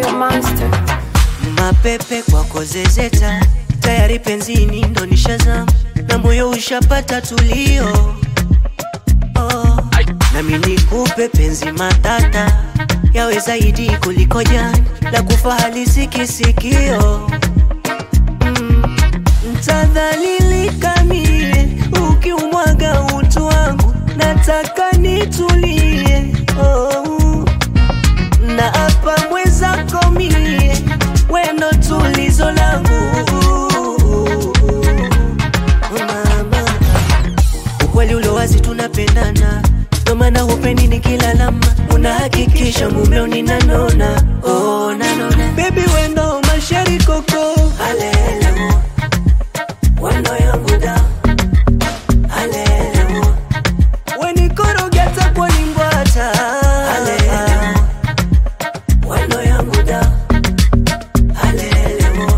a monster. mapepe kwako zezeta, tayari penzini ndo nishazama na moyo ushapata tulio oh. Nami nikupe penzi matata yawe zaidi kuliko jana, la kufa halisi kisikio mm. Ntadhalilika mie ukiumwaga utu wangu, nataka nitulie oh. Na hapa mwezako mie wendo tulizo langu mama, ukweli ulo wazi tunapendana, ndo maana hupendi nikilalama, unahakikisha mumeo ninanona oh, nanona baby wendo mashari koko alele wendo yangu da alele wenikorogeta kwa ningwata alele wendo yangu da alele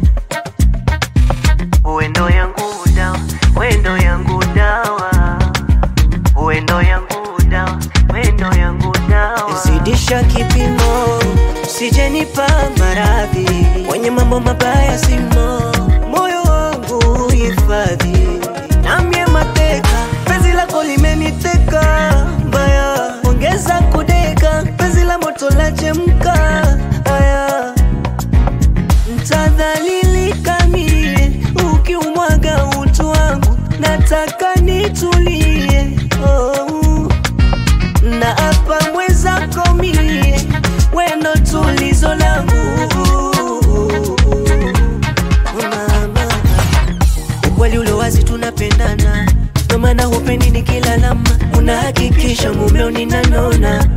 wendo yangu da wendo yangu dawa wendo yangu dawa wendo yangu dawa zidisha kipimo sijenipa maradhi kwenye mambo mabaya simo moyo wangu hifadhi namye mateka penzi lako limeniteka mbaya ongeza kudeka penzi la moto la chemka aya Ntadhalilika mie ukiumwaga utu wangu, nataka nitulie oh. Na hapa mwezako mie wendo tulizo langu mama, ukweli ulo wazi tunapendana, ndo maana hupendi nikilalama, unahakikisha mumeo ninanona